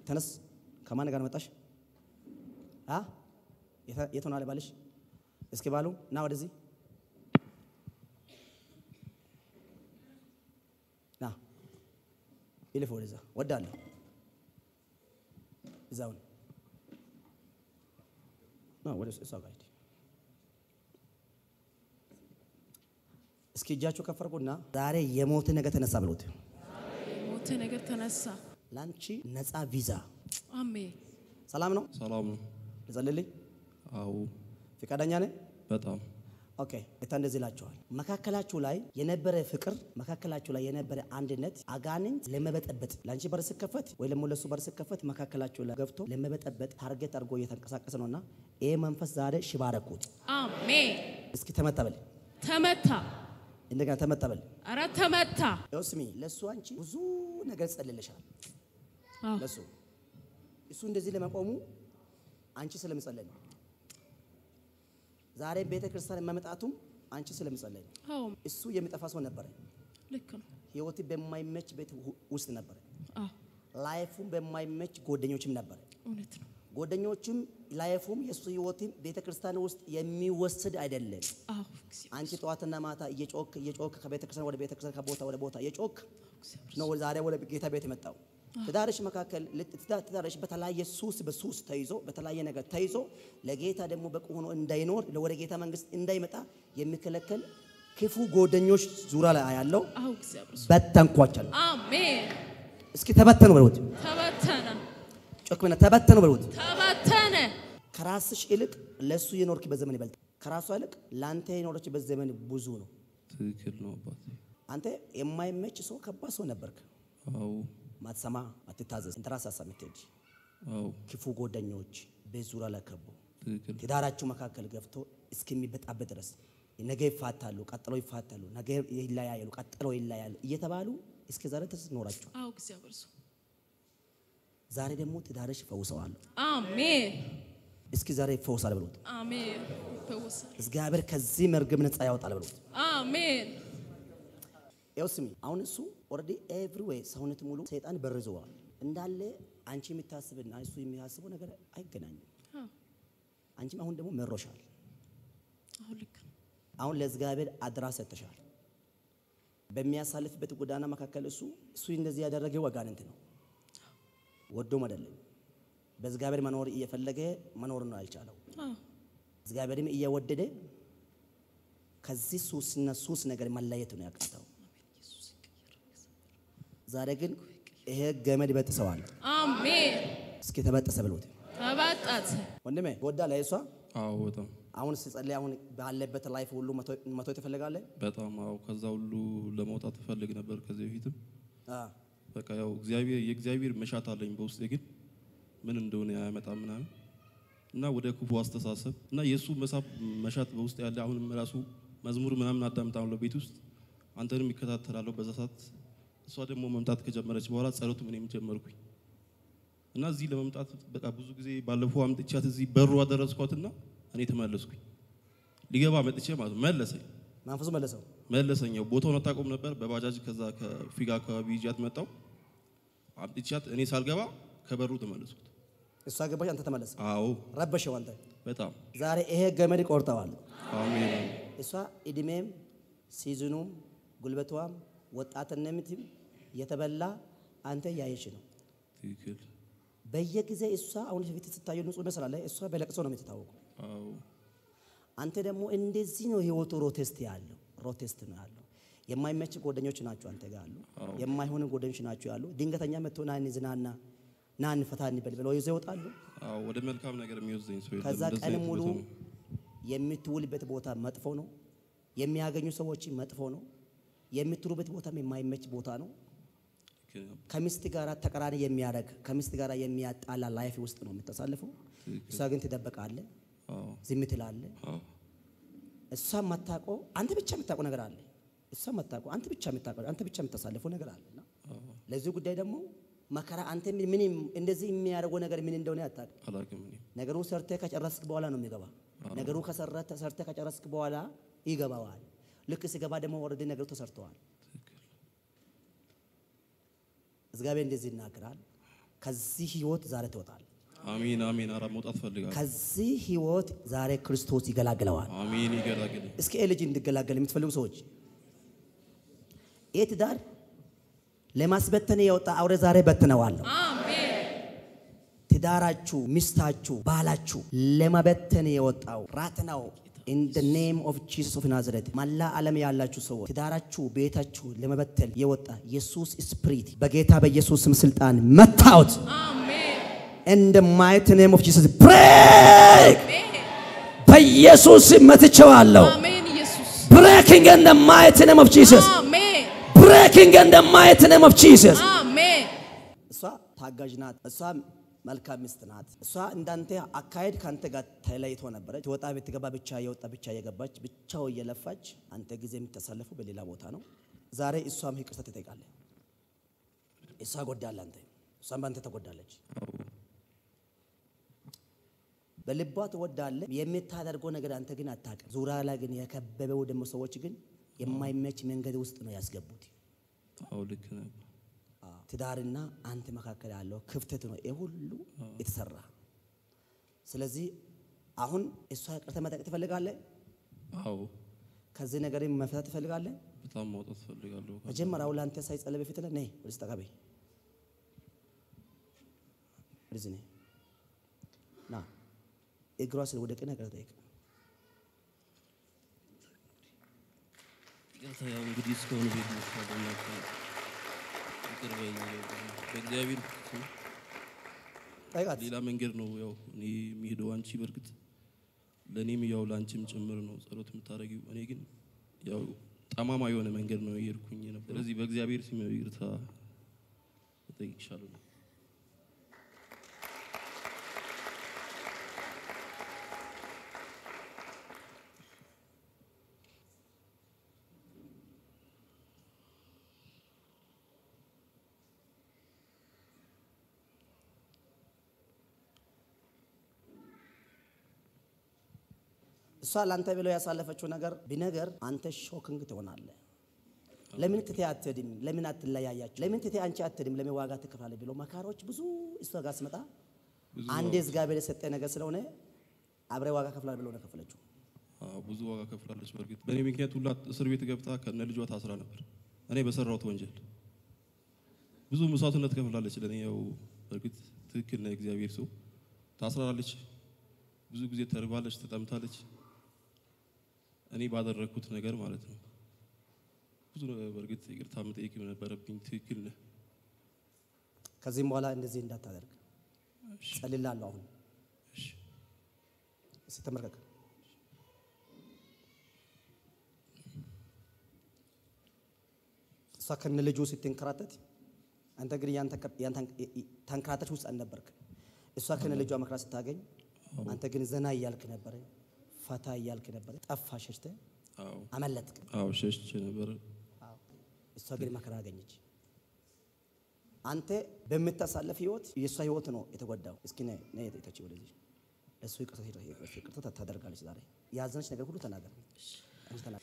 ተነስ። ከማን ጋር መጣሽ? አ የት ሆናል ባልሽ? እስኪ ባሉ ና ወደዚህ ና ይልፍ ወደዛ ወዳለሁ እዛውን ና ወደ እሷ ጋር ሂድ። እስኪ እጃችሁ ከፈርኩና ዛሬ የሞት ነገር ተነሳ ብሎት ሞት ነገር ተነሳ። ላንቺ ነፃ ቪዛ አሜን። ሰላም ነው። ሰላም ነው። ልጸልልኝ? አዎ ፈቃደኛ ነህ? በጣም ኦኬ ጌታ እንደዚህ ይላችኋል። መካከላችሁ ላይ የነበረ ፍቅር፣ መካከላችሁ ላይ የነበረ አንድነት አጋንንት ለመበጠበጥ ለአንቺ በር ስከፈት ወይ ደግሞ ለሱ በር ስከፈት መካከላችሁ ላይ ገብቶ ለመበጠበጥ ታርጌት አድርጎ እየተንቀሳቀሰ ነውና ይህ መንፈስ ዛሬ ሽባ አደረኩት። አሜን። እስኪ ተመጠበል፣ ተመታ። እንደገና ተመጠበል። አረ ተመታ። ያው ስሚ፣ ለሱ አንቺ ብዙ ነገር ጸልልሻል። አዎ፣ ለሱ እሱ እንደዚህ ለመቆሙ አንቺ ስለምጸለይ ነው። ዛሬ ቤተ ክርስቲያን መምጣቱም አንቺ ስለምጸለይ ነው። አዎ፣ እሱ የሚጠፋ ሰው ነበረ። ልክ ነው። ህይወት በማይመች ቤት ሁ- ውስጥ ነበረ። አዎ፣ ላይፉም በማይመች ጓደኞችም ነበረ። እውነት ነው። ጓደኞችም ላይፉም የእሱ ህይወትም ቤተ ክርስቲያን ውስጥ የሚወስድ አይደለም። አዎ፣ እግዚአብሔር አንቺ ጠዋትና ማታ እየጮክ እየጮክ ከቤተ ክርስቲያን ወደ ቤተ ክርስቲያን ከቦታ ወደ ቦታ እየጮክ እግዚአብሔር ነው ዛሬ ወደ ጌታ ቤት የመጣው። ትዳርሽ መካከል ልት- ትዳ- ትዳርሽ በተለያየ ሱስ በሱስ ተይዞ በተለያየ ነገር ተይዞ ለጌታ ደግሞ በቁ ሆኖ እንዳይኖር ወደ ጌታ መንግስት እንዳይመጣ የሚከለከል ክፉ ጓደኞች ዙሪያ ላይ ያለው አዎ፣ እግዚአብሔር በተንኳቸል። አሜን። እስኪ ተበተኑ በሉት። ተበተነ፣ ጮክ ብለህ ተበተኑ በሉት። ተበተነ። ከራስሽ ይልቅ ለሱ የኖርክበት ዘመን ይበልጥ፣ ከራሷ ይልቅ ለአንተ የኖረችበት ዘመን ብዙ ነው። ትክክል ነው አባቴ። አንተ የማይመች ሰው ከባድ ሰው ነበርክ። አዎ ማትሰማ ማትታዘዝ፣ እንተራስ ሀሳብ የምትሄድ አዎ ክፉ ጓደኞች ቤት ዙሪያ ላይ ከቡ ትክክል ትዳራችሁ መካከል ገብቶ እስከሚበጣበት ድረስ ነገ ይፋታሉ፣ ቀጥሎ ይፋታሉ፣ ነገ ይለያያሉ፣ ቀጥሎ ይለያያሉ እየተባሉ እስከ ዛሬ ድረስ ኖራችሁ። አዎ፣ እግዚአብሔር ሰው ዛሬ ደግሞ ትዳርሽ ፈውሰዋል። አሜን፣ እስኪ ዛሬ ይፈውሳል ብሎት አሜን። ይፈወሳል። እግዚአብሔር ከዚህ መርገም ነፃ ያወጣል ብሎት አሜን፣ ያው ስሚ አሁን እሱ ኦልሬዲ ኤቭሪዌይ ሰውነት ሙሉ ሰይጣን በርዘዋል እንዳለ አንቺ የምታስብና እሱ የሚያስበው ነገር አይገናኝም። አዎ፣ አንቺም አሁን ደግሞ መሮሻል። አሁን ልክ ነው። አሁን ለእግዚአብሔር አድራ ሰጥተሻል። በሚያሳልፍበት ጎዳና መካከል እሱ እሱ እንደዚህ ያደረገው አጋንንት ነው፣ ወዶም አይደለም። በእግዚአብሔር መኖር እየፈለገ መኖር ነው ያልቻለው። አዎ፣ እግዚአብሔርም እየወደደ ከዚህ ሱስና ሱስ ነገር መለየት ነው ያቃተው። ዛሬ ግን ይሄ ገመድ ይበጥሰዋል። አሜን። እስኪ ተበጠሰ ብሎት ተበጣተ። ወንድሜ ወዳ ላይ እሷ አዎ በጣም አሁን ሲጸልይ አሁን ባለበት ላይፍ ሁሉ መቶ- መቶ ትፈልጋለህ? በጣም አዎ ከዛ ሁሉ ለመውጣት እፈልግ ነበር ከዚህ በፊትም አ በቃ ያው እግዚአብሔር የእግዚአብሔር መሻት አለኝ በውስጤ ግን ምን እንደሆነ አያመጣም ምናምን እና ወደ ክፉ አስተሳሰብ እና የእሱ መሳብ መሻት በውስጥ ያለ አሁንም ራሱ መዝሙር ምናምን አዳምጣለሁ ቤት ውስጥ አንተንም ይከታተላለሁ በዛ ሰዓት እሷ ደግሞ መምጣት ከጀመረች በኋላ ጸሎት ምንም ጀመርኩኝ እና እዚህ ለመምጣት በቃ ብዙ ጊዜ ባለፈው አምጥቻት እዚህ በሩ አደረስኳትና እኔ ተመለስኩኝ ሊገባ መጥቼ ማለት ነው መለሰኝ መንፈሱ መለሰው። መለሰኛው ቦታውን አታውቁም ነበር። በባጃጅ ከዛ ከፊጋ አካባቢ ይዣት መጣው አምጥቻት እኔ ሳልገባ ከበሩ ተመለስኩት። እሷ ገባሽ፣ አንተ ተመለስ። አዎ ረበሸው አንተ። በጣም ዛሬ ይሄ ገመድ ቆርጠዋል። አሜን አሜን። እሷ እድሜም ሲዝኑም ጉልበቷም ወጣትነትም የተበላ አንተ ያየሽ ነው። ትክክል። በየጊዜ እሷ አሁን ፊት ስታየው ንጹህ መስላለህ። እሷ በለቅሶ ነው የምትታወቀው። አዎ አንተ ደግሞ እንደዚህ ነው ህይወቱ። ሮቴስት ያለው ሮቴስት ነው ያለው። የማይመች ጓደኞች ናቸው አንተ ጋር አሉ። የማይሆኑ ጓደኞች ናቸው ያሉ። ድንገተኛ መጥቶ ና እንዝናና ና እንፈታ እንበል ብለው ይዘው ይወጣሉ። አዎ ወደ መልካም ነገር የሚወስደኝ ሰው የለም። ከዛ እንደዛ ቀን አይነት ሙሉ ቦታ ነው። የምትውልበት ቦታ መጥፎ ነው። የሚያገኙ ሰዎች መጥፎ ነው። የምትሩበት ቦታም የማይመች ቦታ ነው። ትክክል ነው። ከሚስት ጋር ተቀራኒ የሚያደርግ ከሚስት ጋር የሚያጣላ ላይፍ ውስጥ ነው የምታሳልፈው። እሷ ግን ትደበቃለህ፣ አዎ ዝም ትላለህ። አዎ እሷ የማታውቀው አንተ ብቻ የምታውቀው ነገር አለ። እሷ የማታውቀው አንተ ብቻ የምታውቀው አንተ ብቻ የምታሳልፈው ነገር አለ። እና ለዚህ ጉዳይ ደግሞ መከራ አንተ ምን ምን እንደዚህ የሚያደርገው ነገር ምን እንደሆነ አታውቅም። አላውቅም እኔ ነገሩ ሰርተ ከጨረስክ በኋላ ነው የሚገባ። ነገሩ ከሰረተ ሰርተ ከጨረስክ በኋላ ይገባዋል። ልክ ሲገባ ደግሞ ወረደ ነገሩ ተሰርተዋል። ትክክል እግዚአብሔር እንደዚህ ይናገራል። ከዚህ ህይወት ዛሬ ትወጣል። አሜን አሜን። ኧረ መውጣት ፈልጋለሁ። ከዚህ ህይወት ዛሬ ክርስቶስ ይገላግለዋል። አሜን። ይገላግል። እስኪ ይህ ልጅ እንዲገላገል የምትፈልጉ ሰዎች ይህ ትዳር ለማስበተን የወጣ አውሬ ዛሬ በትነዋለሁ። አሜን ትዳራችሁ፣ ሚስታችሁ፣ ባላችሁ ለመበተን የወጣው ራት ነው። ኢን ደ ኔም ኦፍ ጂሰስ ኦፍ ናዝሬት መላ ዓለም ያላችሁ ሰዎች ትዳራችሁ፣ ቤታችሁ ለመበተን የወጣ ኢየሱስ ስፕሪት በጌታ በኢየሱስ ስም ስልጣን መታወት አሜን ኢን ደ ማይቲ ኔም ኦፍ ጂሰስ ብሬክ አሜን በኢየሱስ ስም መትቼዋለሁ። አሜን ኢየሱስ ብሬኪንግ ኢን ደ ማይቲ ኔም ኦፍ ጂሰስ አሜን ብሬኪንግ ኢን ደ ማይቲ ኔም ኦፍ ጂሰስ አሜን እሷ ታጋዥ ናት። እሷ መልካም ሚስት ናት። እሷ እንዳንተ አካሄድ ከአንተ ጋር ተለይቶ ነበረች። ወጣ ብትገባ ብቻ የወጣ ብቻ የገባች ብቻው እየለፋች አንተ ጊዜ የምታሳልፈው በሌላ ቦታ ነው። ዛሬ እሷም ይቅርታ ትጠይቃለህ። እሷ ጎዳለ አንተ፣ እሷም በአንተ ተጎዳለች። በልቧ ትወዳለህ። የምታደርገው ነገር አንተ ግን አታውቅም። ዙሪያ ላይ ግን የከበበው ደግሞ ሰዎች ግን የማይመች መንገድ ውስጥ ነው ያስገቡት። አዎ ልክ ነህ። ትዳርና አንተ መካከል ያለው ክፍተት ነው ይህ ሁሉ የተሰራ። ስለዚህ አሁን እሷ ይቅርታ መጠየቅ ትፈልጋለህ? አዎ ከዚህ ነገር መፍታት ትፈልጋለህ? በጣም ማውጣት ፈልጋለሁ። መጀመሪያ አሁን ለአንተ ሳይጸለይ በፊት ላይ ነይ ወደዚህ ጠጋ በይ። ወደዚህ ነይ ና እግሯ ስለ ወደ ቀኝ ይቅርታ ጠይቅ። ይቅርታ ያው እንግዲህ እስካሁን ቤት መስራት ይቅር በይኝ። በእግዚአብሔር ስም ጠይቃት። ሌላ መንገድ ነው ያው እኔ የሚሄደው አንቺ በእርግጥ ለእኔም ያው ለአንቺም ጭምር ነው ጸሎት የምታደርጊው። እኔ ግን ያው ጠማማ የሆነ መንገድ ነው የሄድኩኝ ነበር። ስለዚህ በእግዚአብሔር ስም ያው ይቅርታ እጠይቅሻለሁ። እሷ ለአንተ ብለው ያሳለፈችው ነገር ቢነገር አንተ ሾክንግ ትሆናለህ። ለምን ትቴ አትሄድም? ለምን አትለያያችሁ? ለምን ትቴ አንቺ አትሄድም? ለምን ዋጋ ትከፍላለህ? ብሎ መካሮች ብዙ እሷ ጋር ስመጣ ብዙ አንዴ እግዚአብሔር የሰጠ ነገር ስለሆነ አብረ ዋጋ ከፍላል ብሎ ነው ከፈለችው። አዎ ብዙ ዋጋ ከፍላለች። በእርግጥ በእኔ ምክንያት ሁላ እስር ቤት ገብታ ከነ ልጇ ታስራ ነበር። እኔ በሰራሁት ወንጀል ብዙ መስዋዕትነት ከፍላለች። ለእኔ ያው በእርግጥ ትክክል ነው። እግዚአብሔር ሰው ታስራለች። ብዙ ጊዜ ተርባለች፣ ተጠምታለች። እኔ ባደረግኩት ነገር ማለት ነው። ብዙ ነው በእርግጥ ይቅርታ መጠየቅ ነበረብኝ። ትክክል ነህ። ከዚህም በኋላ እንደዚህ እንዳታደርግ እሺ፣ ጸልላለሁ። አሁን እሺ። እስኪ ተመልከክ። እሷ ከነ ልጁ ስትንከራተት አንተ ግን ያን ተንከ- ያን ተን- ተንከራተች ውስጥ አልነበርክ። እሷ ከነ ልጇ መከራ ስታገኝ አንተ ግን ዘና እያልክ ነበረ፣ ፈታ እያልክ ነበረ። ጠፋ፣ ሸሽተ አዎ አመለጥክ። አዎ ሸሽቼ ነበር። እሷ ግን መከራ አገኘች። አንተ በምታሳለፍ ህይወት የእሷ ህይወት ነው የተጎዳው። እስኪ ነይ ነይ ተች ወደዚህ ለእሱ ይቅርታ ይቅርታ ይቅርታ ታደርጋለች። ዛሬ ያዘነች ነገር ሁሉ ተናገር። አንቺ ተናገር።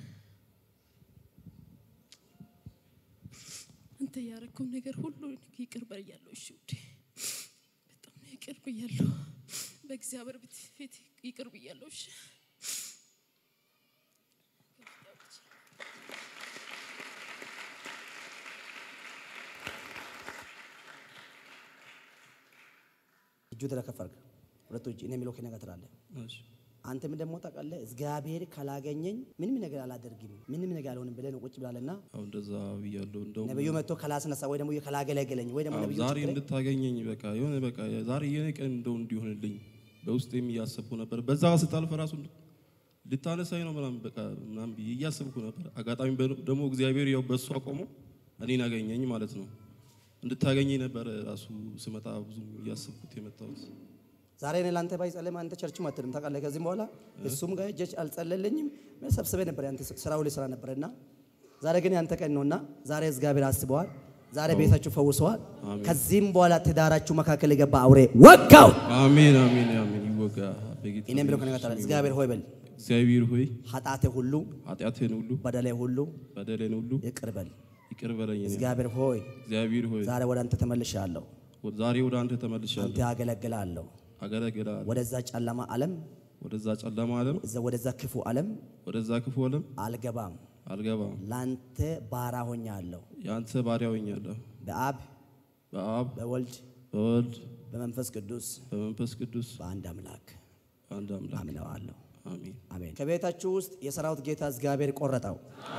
አንተ ያረከው ነገር ሁሉ ይቅር ብያለሁ። እሺ ውዴ፣ በጣም ነው ይቅር ብያለሁ። በእግዚአብሔር ፊት ፊት ይቅር ብያለሁ። እሺ እጁ ተለከፈርክ ሁለቱ እጅ እኔ የሚለው ከእኔ ጋር ትላለህ። እሺ አንተም ደግሞ ታውቃለህ እግዚአብሔር ካላገኘኝ ምንም ነገር አላደርግም ምንም ነገር አልሆንም ብለህ ነው ቁጭ ብላለና አዎ እንደዛ ብያለሁ። እንደውም ነብዩ መጥቶ ካላስነሳ ወይ ደግሞ ካላገለገለኝ ወይ ደግሞ አዎ፣ ነብዩ ዛሬ ችግር እንድታገኘኝ በቃ የሆነ በቃ ዛሬ የኔ ቀን እንደው እንዲሆንልኝ በውስጤም እያሰብኩ ነበር። በዛ ስታልፍ ራሱ ልታነሳኝ ነው ምናምን በቃ ምናምን ብዬ እያሰብኩ ነበር። አጋጣሚ በ- ደግሞ እግዚአብሔር ያው በእሱ አቆሞ እኔን አገኘኝ ማለት ነው። እንድታገኘኝ ነበር ራሱ ስመጣ ብዙ እያሰብኩት የመጣሁት። ዛሬ እኔ ለአንተ ባይጸልም አንተ ቸርችም አትልም ታውቃለህ። ከዚህም በኋላ እሱም ጋር እጀች አልጸለለኝም ሰብስበ ነበር ያንተ ስራው ላይ ስራ ነበርና ዛሬ ግን ያንተ ቀን ነውና ዛሬ እግዚአብሔር አስበዋል። ዛሬ ቤታችሁ ፈውሰዋል። አሜን። ከዚህም በኋላ ትዳራችሁ መካከል የገባ አውሬ ወጋው። አሜን አሜን አሜን። ይወጋ በጌታ እኔም ብሎ ከነጋ በኢየሱስ ስም እግዚአብሔር ሆይ በል እግዚአብሔር ሆይ ኃጢአቴ ሁሉ ኃጢአቴን ሁሉ በደሌ ሁሉ በደሌን ሁሉ ይቅር በል። ይቅር በለኝ። እኔ እግዚአብሔር ሆይ እግዚአብሔር ሆይ ዛሬ ወደ አንተ ተመልሻለሁ። ዛሬ ወደ አንተ ተመልሻለሁ። አንተ አገለግላለሁ። አገለግልሃለሁ። ወደዛ ጨለማ ዓለም ወደዛ ጨለማ ዓለም እዛ- ወደዛ ክፉ ዓለም ወደዛ ክፉ ዓለም አልገባም። አልገባም። ላንተ ባራ ሆኛለሁ። የአንተ ባሪያ ሆኛለሁ። በአብ በአብ በወልድ በወልድ በመንፈስ ቅዱስ በመንፈስ ቅዱስ በአንድ አምላክ አንድ አምላክ አምነዋለሁ። አሜን አሜን። ከቤታችሁ ውስጥ የሰራዊት ጌታ እግዚአብሔር ቆረጠው።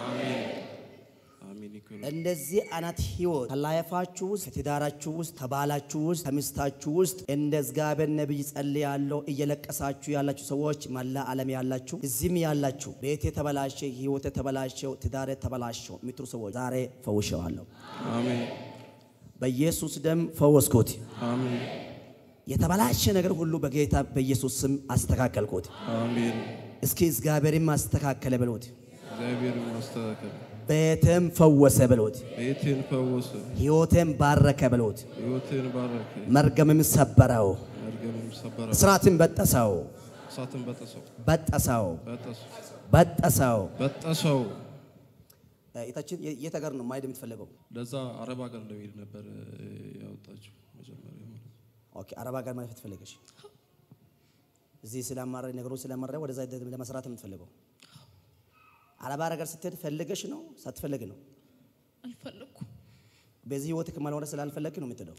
አሜን ይሁን። እንደዚህ አይነት ህይወት ከላይፋችሁ ውስጥ ከትዳራችሁ ውስጥ ከባላችሁ ውስጥ ከሚስታችሁ ውስጥ እንደ እግዚአብሔር ነቢይ ጸልያለሁ እየለቀሳችሁ ያላችሁ ሰዎች መላ ዓለም ያላችሁ እዚህም ያላችሁ ቤት የተበላሸ ህይወት የተበላሸው ትዳር የተበላሸው የምትሉ ሰዎች ዛሬ ፈውሸዋለሁ። አሜን በኢየሱስ ደም ፈወስኩት። አሜን የተበላሸ ነገር ሁሉ በጌታ በኢየሱስ ስም አስተካከልኩት። አሜን። እስኪ እግዚአብሔርም አስተካከለ ብሎት፣ እግዚአብሔር ማስተካከል ቤትም ፈወሰ ብሎት፣ ቤቴን ፈወሰ፣ ህይወቴም ባረከ ብሎት፣ ሕይወቴን ባረከ፣ መርገምም ሰበረው፣ መርገምም ሰበረ፣ እስራትን በጠሰው እሳትን በጠሰው በጠሰው በጠሰው በጠሰው። በጠሰው። የታችን የት ሀገር ነው ማሄድ የምትፈልገው? ለዛ አረብ ሀገር ለመሄድ ነበር እ፣ ያወጣችው መጀመሪያ ማለት ነው። ኦኬ አረብ ሀገር ማለት ትፈልገሽ? እዚህ ስለማረ ነገሩ ስለማረ ወደዛ ለመስራት የምትፈልገው አረብ ሀገር ስትሄድ ፈልገሽ ነው ሳትፈልግ ነው? አልፈለኩም። በዚህ ህይወት ከማልሆነ ስላልፈለግ ነው የምትሄደው።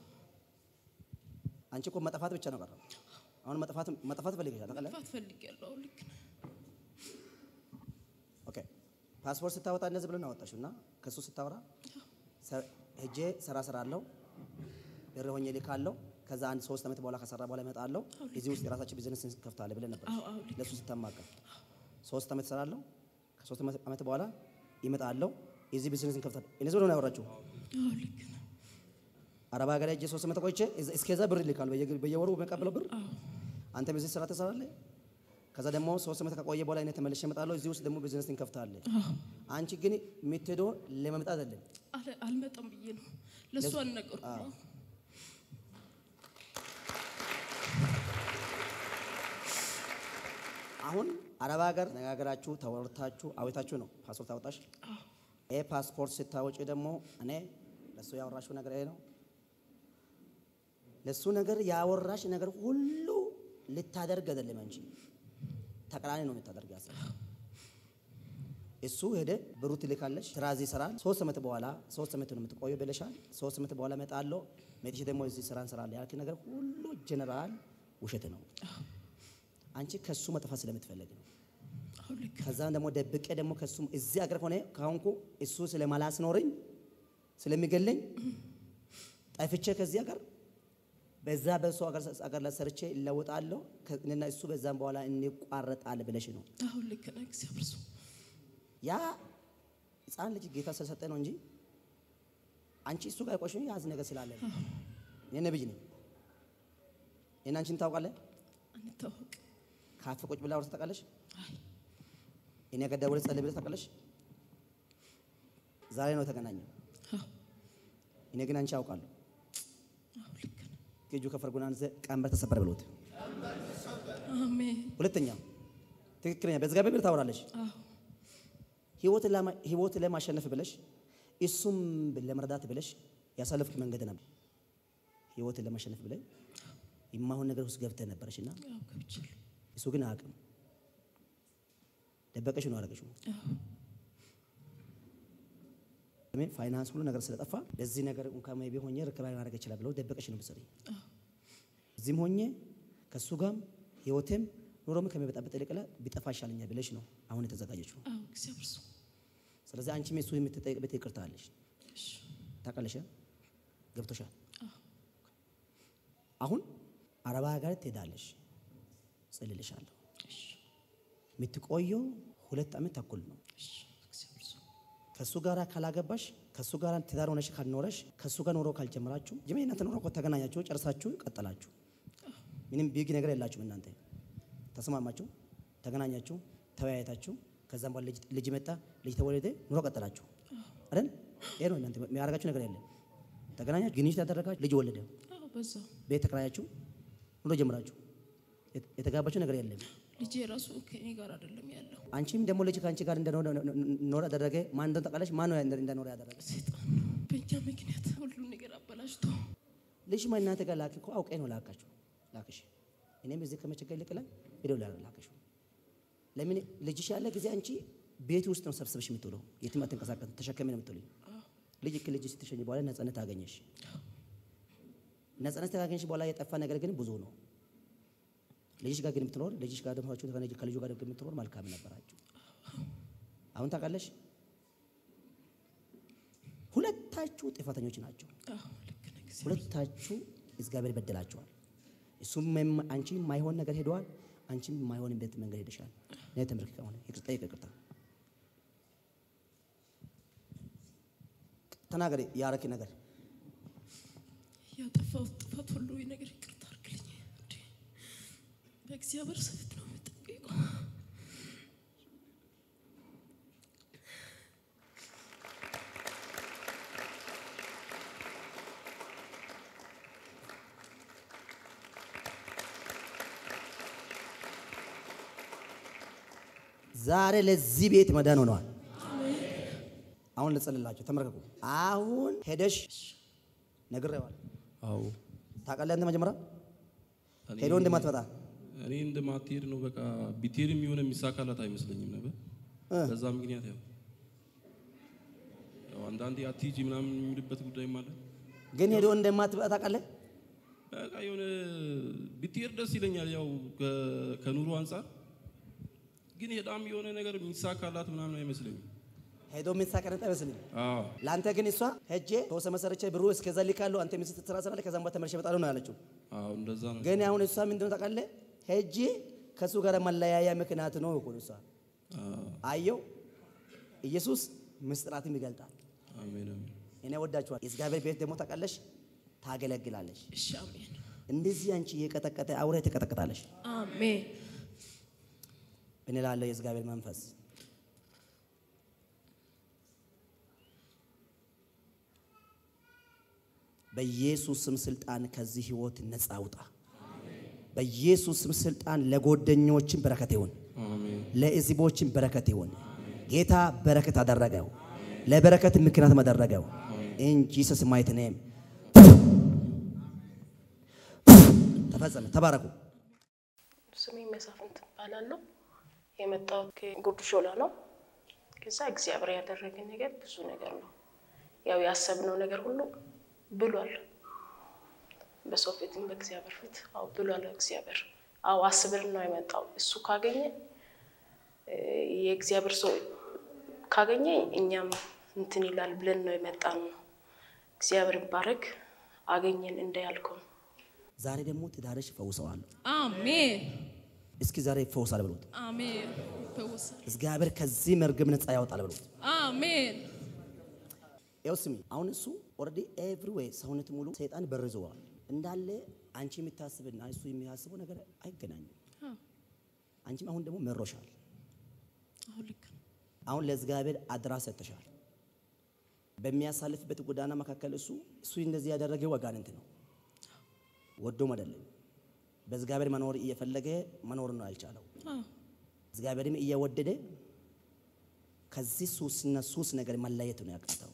አንቺ እኮ መጥፋት ብቻ ነው ቀረው። አሁን መጥፋት መጥፋት ፈልገሻል ታውቃለህ? መጥፋት ፈልጌያለሁ። አዎ ልክ ነህ። ኦኬ ፓስፖርት ስታወጣ እንደዚህ ብለን አወጣሽው እና ከሱ ስታወራ ሰ- ሄጄ ስራ ስራ አለው ብር ሆኜ ልካለሁ ከዛ አንድ ሶስት ዓመት በኋላ ከሰራ በኋላ እመጣለሁ እዚህ ውስጥ የራሳችን ቢዝነስ እንከፍታለን ብለን ነበር አዎ አዎ ልክ ለሱ ስታማከር ሶስት ዓመት እሰራለሁ ከሶስት ዓመት በኋላ ይመጣለሁ እዚህ ቢዝነስ እንከፍታለን እነዚህ ብሎ ነው ያወራችው አዎ ልክ ነህ። አረብ ሀገር ሄጄ ሶስት ዓመት ቆይቼ እዝ- እስከዛ ብር ይልካል በየ- በየወሩ በመቀበለው ብር አዎ አንተ በዚህ ስራ ትሰራለህ ከዛ ደግሞ ሶስት ዓመት ከቆየ በኋላ እኔ ተመልሼ እመጣለሁ እዚህ ውስጥ ደግሞ ቢዝነስ እንከፍታለን አዎ አንቺ ግን የምትሄደው ለመምጣት አይደለም አለ- አልመጣም ብዬ ነው ለእሱ አልነገርኩም። አሁን አረብ ሀገር ነጋገራችሁ ተወርታችሁ አዌታችሁ ነው ፓስፖርት አወጣሽ። ይህ ፓስፖርት ስታወጪ ደግሞ እኔ ለእሱ ያወራሽው ነገር ይሄ ነው። ለእሱ ነገር ያወራሽ ነገር ሁሉ ልታደርግ አይደለም አንቺ ተቃራኒ ነው የምታደርግ ያሰ እሱ ሄደ ብሩ ትልካለሽ፣ ስራ እዚህ ይሰራል። ሶስት ዓመት በኋላ ሶስት ዓመት ነው የምትቆየው ብለሻል። ሶስት ዓመት በኋላ እመጣለሁ መጥቼ ደግሞ እዚህ ስራ እንሰራለን ያልክ ነገር ሁሉ ጀነራል ውሸት ነው። አንቺ ከሱ መጥፋት ስለምትፈልግ ነው። አዎ ልክ ነህ። ከዛም ደግሞ ደብቄ ደግሞ ከሱ እዚህ አገር ሆነ ካሁንኩ እሱ ስለማላስኖረኝ ስለሚገለኝ ጠፍቼ ከዚህ አገር በዛ በሱ አገር አገር ላይ ሰርቼ እለወጣለሁ ከ- እኔና እሱ በዛም በኋላ እንቋረጣል ብለሽ ነው። አዎ ልክ ነህ። እግዚአብሔር ሰው ያ ህፃን ልጅ ጌታ ስለሰጠ ነው እንጂ አንቺ እሱ ጋር ቆሽ ያዝ ነገር ስላለ ነው። እኔ ነብይ ነኝ። እኔ አንቺን ታውቃለህ። አንታወቅ። ካፌ ቁጭ ብላ አውርተህ ታውቃለሽ። አይ እኔ ገዳ ወደ ጸልይ ብለህ ታውቃለሽ። ዛሬ ነው የተገናኘው። አዎ እኔ ግን አንቺ አውቃለሁ። አዎ ልክ ነህ። ከእጁ ከፈርጉን አንዘ ቀንበር ተሰበረ ብሎት። አሜን። ሁለተኛ ትክክለኛ በእግዚአብሔር ብር ታወራለሽ። አዎ ህይወትን ለማ- ህይወትን ለማሸነፍ ብለሽ እሱም ለመርዳት ብለሽ ያሳለፍክ መንገድ ነበር። ህይወትን ለማሸነፍ ብለሽ የማይሆን ነገር ውስጥ ገብተህ ነበረሽ እና አዎ ገብቻለሁ። እሱ ግን አያውቅም። ደበቀሽ ነው አደረገሽው። አዎ ለምን ፋይናንስ ሁሉ ነገር ስለጠፋ ለዚህ ነገር እንኳን ሜይ ቢ ሆኜ ርክባይ ማድረግ ይችላል ብለው ደበቀሽ ነው መሰለኝ። አዎ እዚህም ሆኜ ከእሱ ጋርም ህይወቴም ኑሮም ከሚበጣበጥ ይልቅ ቢጠፋ ይሻለኛል ብለሽ ነው አሁን የተዘጋጀችው። አዎ እግዚአብሔር ሰው ስለዚህ አንቺም የሱ የምትጠይቅበት ይቅርታ አለሽ። እሺ ታውቃለሽ፣ ገብቶሻል። አዎ አሁን አረባ ሀገር ትሄዳለሽ፣ ጽልልሻለሁ። እሺ የምትቆየው ሁለት ዓመት ተኩል ነው። እሺ እግዚአብሔር ሰው ከእሱ ጋር ካላገባሽ ከእሱ ጋር ትዳር ሆነሽ ካልኖረሽ ከእሱ ጋር ኑሮ ካልጀመራችሁ ጅሜ እናንተ ኑሮ እኮ ተገናኛችሁ ጨርሳችሁ ቀጠላችሁ። ምንም ቢግ ነገር የላችሁም እናንተ ተስማማችሁ፣ ተገናኛችሁ፣ ተወያየታችሁ። ከዛም በኋላ ልጅ- ልጅ መጣ፣ ልጅ ተወለደ፣ ኑሮ ቀጠላችሁ አይደል? ይሄ ነው እናንተ የሚያደርጋችሁ ነገር የለም። ተገናኛችሁ፣ ግንኙነት ያደረጋችሁ፣ ልጅ ወለደ፣ አዎ በዛው ቤት ተከራያችሁ፣ ኑሮ ጀምራችሁ፣ የት- የተጋባችሁ ነገር የለም። ልጄ ራሱ ከእኔ ጋር አይደለም ያለው አንቺም ደግሞ ልጅ ከአንቺ ጋር እንደኖረ ኖረ ያደረገ ማን እንደሆነ ታውቃለች? ማን ነው እንደኖረ ያደረገ? ሰይጣን ነው። በእኛ ምክንያት ሁሉን ነገር አበላሽቶ ልጅ ማ እናንተ ጋር ላክ እኮ አውቄ ነው ላካችሁ ላክሽ። እኔም እዚህ ከመቸገር ልቅለን ሄደው ላከሽ። ለምን ልጅሽ ያለ ጊዜ አንቺ ቤት ውስጥ ነው ሰብስበሽ የምትውለው፣ የትም አትንቀሳቀስ፣ ተሸከሚ ነው የምትውለው። ልጅ ልጅ ስትሸኝ በኋላ ነጻነት አገኘሽ። ነጻነት ካገኘሽ በኋላ የጠፋ ነገር ግን ብዙ ነው። ልጅሽ ጋር ግን የምትኖር ልጅሽ ጋር ደግሞ ከልጁ ጋር ግን የምትኖር መልካም ነበራችሁ። አሁን ታውቃለሽ፣ ሁለታችሁ ጥፋተኞች ናቸው። አዎ ልክ ነህ እግዚአብሔር። ሁለታችሁ እግዚአብሔር በደላችኋል። እሱም አንቺ የማይሆን ነገር ሄደዋል፣ አንቺም የማይሆንበት መንገድ ሄደሻል። እኔ ተመልክተ ሆነ ይቅርታ ይቅርታ ተናገሪ ያረኪ ነገር ያጠፋሁት ጥፋት ሁሉ ይህ ነገር ይቅርታ አድርግልኝ። እንዴ በእግዚአብሔር ስፍት ነው የምጠይቀው። ዛሬ ለዚህ ቤት መዳን ሆነዋል። አሁን ልጸልላቸው፣ ተመልከቱ። አሁን ሄደሽ ነግሬዋል። አዎ ታውቃለህ አንተ መጀመሪያ እኔ- ሄዶ እንደማትመጣ እኔ እንደማትሄድ ነው በቃ ቢትሄድም የሆነ የሚሳካላት አይመስለኝም ነበር። እ። በዛ ምክንያት ያው ያው አንዳንዴ አትሂጂ ምናምን የሚልበት ጉዳይም አለ። ግን ሄዶ እንደማትመጣ ታውቃለህ። በቃ የሆነ ብትሄድ ደስ ይለኛል፣ ያው ከ- ከኑሮ አንጻር ግን ሄዳም የሆነ ነገር የሚሳካላት ምናምን አይመስለኝም። ሄዶ የምትሳቀረጥ አይመስልም። አዎ ለአንተ ግን እሷ ሄጄ ተወሰ መሰረቼ ብሩ እስከዛ ልካለሁ አንተ ሚስት ስራ ስራ ከዛም በኋላ ተመልሼ እመጣለሁ ነው ያለችው። አዎ እንደዛ ነው። ግን አሁን እሷ ምንድነው ታውቃለህ? ሄጄ ከእሱ ጋር መለያያ ምክንያት ነው እኮ እሷ አዎ አየው። ኢየሱስ ምስጢራትም ይገልጣል። አሜን አሜን። እኔ ወዳችኋል። የእግዚአብሔር ቤት ደግሞ ታውቃለሽ፣ ታገለግላለሽ። እሺ አሜን እንደዚህ አንቺ እየቀጠቀጠ አውሬ ትቀጠቅጣለሽ። አሜን እኔ ላለው የእግዚአብሔር መንፈስ በኢየሱስ ስም ስልጣን ከዚህ ህይወት ነፃ አውጣ። በኢየሱስ ስም ስልጣን ለጓደኞችን በረከት ይሁን፣ አሜን ለህዝቦችን በረከት ይሁን። ጌታ በረከት አደረገው፣ ለበረከት ምክንያት አደረገው። ኢን ጂሰስ ማይት ኔም ተፈጸመ። ተባረኩ። ስሜ መሳፍንት እባላለሁ። የመጣሁት ከጉርድ ሾላ ነው። ከዛ እግዚአብሔር ያደረገን ነገር ብዙ ነገር ነው። ያው ያሰብነው ነገር ሁሉ ብሏል። በሰው ፊትም በእግዚአብሔር ፊት አዎ ብሏል እግዚአብሔር። አዎ አስብን ነው የመጣው። እሱ ካገኘ እ፣ የእግዚአብሔር ሰው ካገኘ እኛም እንትን ይላል ብለን ነው የመጣ ነው። እግዚአብሔር ባረክ አገኘን እንዳያልከው ዛሬ ደግሞ ትዳርሽ ፈውሰዋለሁ። አሜን እስኪ ዛሬ ይፈውሳል ብሎት አሜን ይፈወሳል። እግዚአብሔር ከዚህ መርገም ነፃ ያወጣል ብሎት አሜን ያው ስሚ አሁን እሱ ኦልሬዲ ኤቭሪዌይ ሰውነት ሙሉ ሰይጣን በርዘዋል እንዳለ አንቺ የምታስብና እሱ የሚያስበው ነገር አይገናኝም። አዎ አንቺም አሁን ደግሞ መሮሻል። አሁን ልክ ነው። አሁን ለእግዚአብሔር አድራ ሰጥተሻል። በሚያሳልፍበት ጎዳና መካከል እሱ እሱ እንደዚህ ያደረገው አጋንንት ነው፣ ወዶም አይደለም። በእግዚአብሔር መኖር እየፈለገ መኖር ነው ያልቻለው። አዎ እግዚአብሔርም እየወደደ ከዚህ ሱስና ሱስ ነገር መለየት ነው ያቃተው።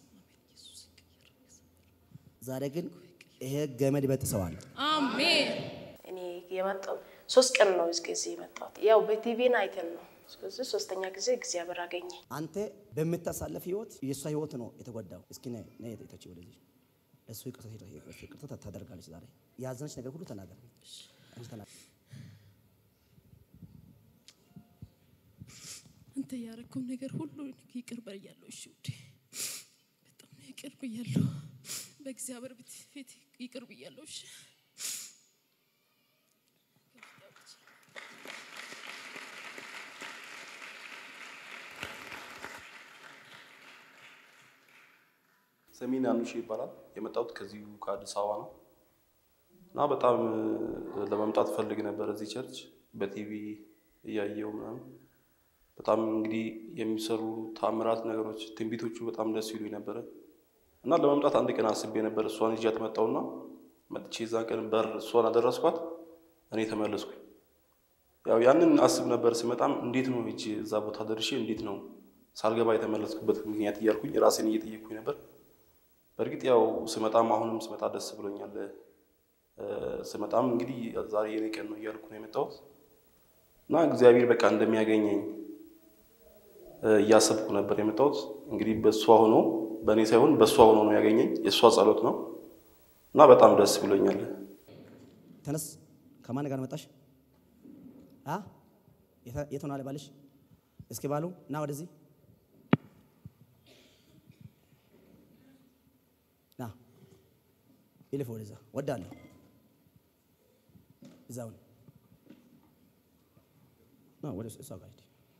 ዛሬ ግን ይሄ ገመድ በጥሰዋል። አሜን እኔ የመጣው ሶስት ቀን ነው እስከዚህ የመጣሁት። ያው በቲቪን አይተን ነው። ስለዚህ ሶስተኛ ጊዜ እግዚአብሔር አገኘ። አንተ በምታሳለፍ ህይወት የእሷ ህይወት ነው የተጎዳው። እስኪ ነይ ነይ ተች ወደዚህ ለእሱ ይቅርታ ይቅርታ ይቅርታ ታደርጋለች። ዛሬ ያዘነች ነገር ሁሉ ተናገር። አንቺ ተናገር። አንተ ያረከው ነገር ሁሉ ይቅር በያለሁ። እሺ ውዴ በጣም ነው ይቅር ብያለሁ። በእግዚአብሔር ፊት ፊት ይቅር ብያለሁ። እሺ ሰሜን አኑሽ ይባላል። የመጣሁት ከዚሁ ከአዲስ አበባ ነው እና በጣም እ፣ ለመምጣት ፈልግ ነበር እዚህ ቸርች በቲቪ እያየው ምናምን በጣም እንግዲህ የሚሰሩ ታምራት ነገሮች ትንቢቶቹ በጣም ደስ ይሉኝ ነበረ እና ለመምጣት አንድ ቀን አስቤ ነበር። እሷን ይዣት መጣሁና መጥቼ የዛን ቀን በር እሷን አደረስኳት፣ እኔ ተመለስኩኝ። ያው ያንን አስብ ነበር። ስመጣም እንዴት ነው ሂጅ እዛ ቦታ ደርሼ እንዴት ነው ሳልገባ የተመለስኩበት ምክንያት እያልኩኝ ራሴን እየጠየቅኩኝ ነበር። በእርግጥ ያው ስመጣም አሁንም ስመጣ ደስ ብሎኛል። ስመጣም እንግዲህ ዛሬ የኔ ቀን ነው እያልኩ ነው የመጣሁት እና እግዚአብሔር በቃ እንደሚያገኘኝ እያሰብኩ ነበር የመጣሁት። እንግዲህ በእሷ ሆኖ በእኔ ሳይሆን በእሷ ሆኖ ነው ያገኘኝ። የእሷ ጸሎት ነው እና በጣም ደስ ብሎኛል። ተነስ። ከማን ጋር መጣሽ? አ የት ሆናለ ባልሽ? እስኪ ባሉ ና ወደዚህ ና ይልፍ ወደዛ ወዳለሁ እዛውን ና ወደ እሷ ጋር ሂድ።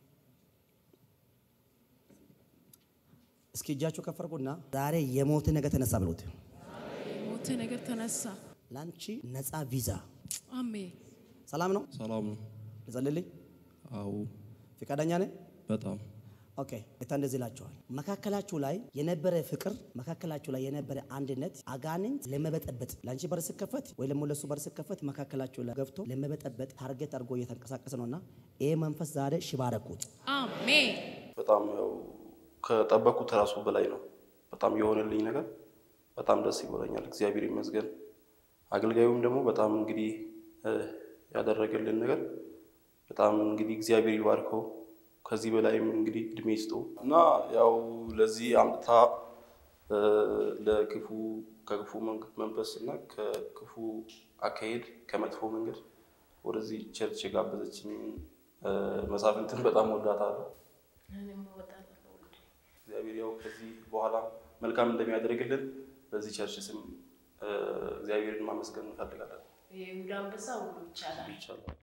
እስኪ እጃችሁ ከፈርኩና ዛሬ የሞት ነገር ተነሳ ብሎት ሞት ነገር ተነሳ። ላንቺ ነፃ ቪዛ። አሜን። ሰላም ነው። ሰላም ነው። ልጸልልኝ። አዎ ፈቃደኛ ነህ? በጣም ኦኬ ጌታ እንደዚህ ይላቸዋል። መካከላችሁ ላይ የነበረ ፍቅር፣ መካከላችሁ ላይ የነበረ አንድነት አጋንንት ለመበጠበጥ ለአንቺ በር ስከፈት ወይ ደግሞ ለሱ በር ስከፈት መካከላችሁ ላይ ገብቶ ለመበጠበጥ ታርጌት አድርጎ እየተንቀሳቀሰ ነውና ይሄ መንፈስ ዛሬ ሽባረኩት። አሜን። በጣም ያው ከጠበቅኩት ራሱ በላይ ነው። በጣም የሆነልኝ ነገር በጣም ደስ ይጎለኛል። እግዚአብሔር ይመስገን። አገልጋዩም ደግሞ በጣም እንግዲህ ያደረገልን ነገር በጣም እንግዲህ እግዚአብሔር ይባርከው። ከዚህ በላይም እንግዲህ እድሜ ይስጠው እና ያው ለዚህ አምጥታ ለክፉ ከክፉ መንፈስ እና ከክፉ አካሄድ ከመጥፎ መንገድ ወደዚህ ቸርች የጋበዘችኝ መሳፍንትን በጣም ወዳታለሁ። እግዚአብሔር ያው ከዚህ በኋላ መልካም እንደሚያደርግልን በዚህ ቸርች ስም እግዚአብሔርን ማመስገን እንፈልጋለን። ይሁዳ አንበሳ ሁሉ ይቻላል። ይቻላል።